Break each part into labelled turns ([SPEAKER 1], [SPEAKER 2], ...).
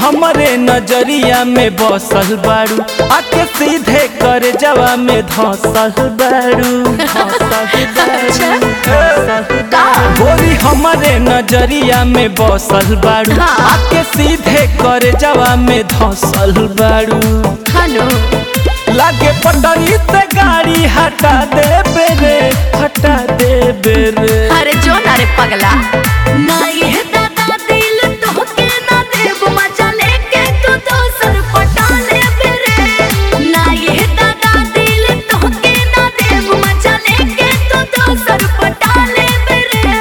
[SPEAKER 1] हमरे नजरिया में बसल बारू आके सीधे कर जवा में धसल बारू धंसल बारू, धंसल बारू। गोरी हमरे नजरिया में बसल बारू
[SPEAKER 2] हाँ।
[SPEAKER 1] आके सीधे कर जवा में धसल बारू
[SPEAKER 2] हनु
[SPEAKER 1] लागे पटरी से गाड़ी हटा दे बेरे हटा दे बेरे
[SPEAKER 2] अरे जो ना रे पगला ना ये दादा दिल तोहके ना देव मजा लेके तू दोसर पटा ले बेरे ना ये दादा दिल तोहके ना देव मजा लेके तू दोसर पटा ले बेरे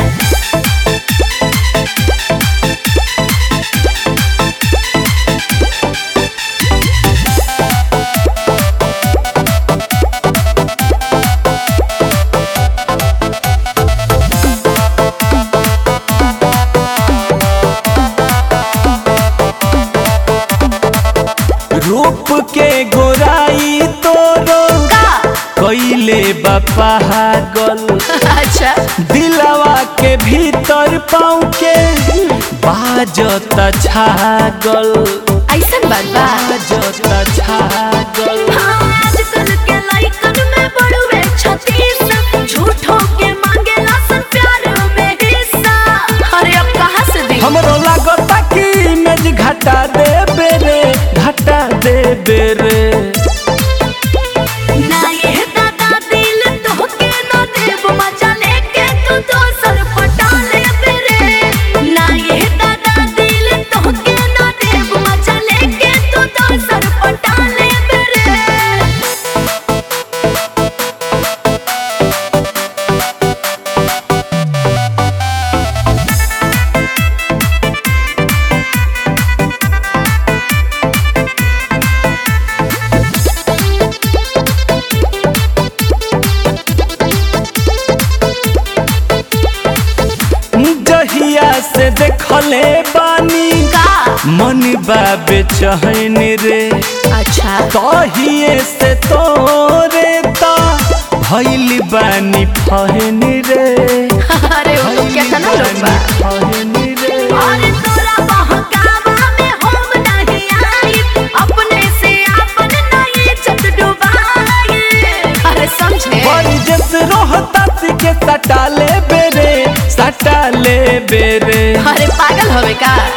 [SPEAKER 1] रूप के गोराई तोरो
[SPEAKER 2] का
[SPEAKER 1] कैले पागल
[SPEAKER 2] अच्छा
[SPEAKER 1] दिलवा के भीतर पाँव के बाजता छागल
[SPEAKER 2] ऐसन बात बा
[SPEAKER 1] बाजता छागल
[SPEAKER 2] आजकल के लइकन में बड़ुए छत्तीस झूठों के मांगेला सन प्यार में हिस्सा अरे अब कहाँ से दी
[SPEAKER 1] हमरो लागता कि इमेज घटा दे बेरे घटा दे बेरे
[SPEAKER 2] ना ये दादा दिल तोहके ना देव मजा लेके तू दोसर पटा ले बेरे ना ये दादा दिल तोहके ना देव मजा लेके तू दोसर पटा ले बेरे
[SPEAKER 1] जहिया से देखले बानी
[SPEAKER 2] का
[SPEAKER 1] मन बाबे चहन रे
[SPEAKER 2] अच्छा
[SPEAKER 1] तहिए से तोरे ता भइल बानी फहन रे
[SPEAKER 2] अरे वो लोग
[SPEAKER 1] भइल
[SPEAKER 2] कितना लोग बा
[SPEAKER 1] बानी फहन रे
[SPEAKER 2] अरे तोरा बहकावा में हम नहीं आई अपने से अपन नहीं चत डुबाए अरे समझे
[SPEAKER 1] बड़ी जस रोहता के सटा ले बेरे सटा ले बेरे
[SPEAKER 2] अरे पागल होवे का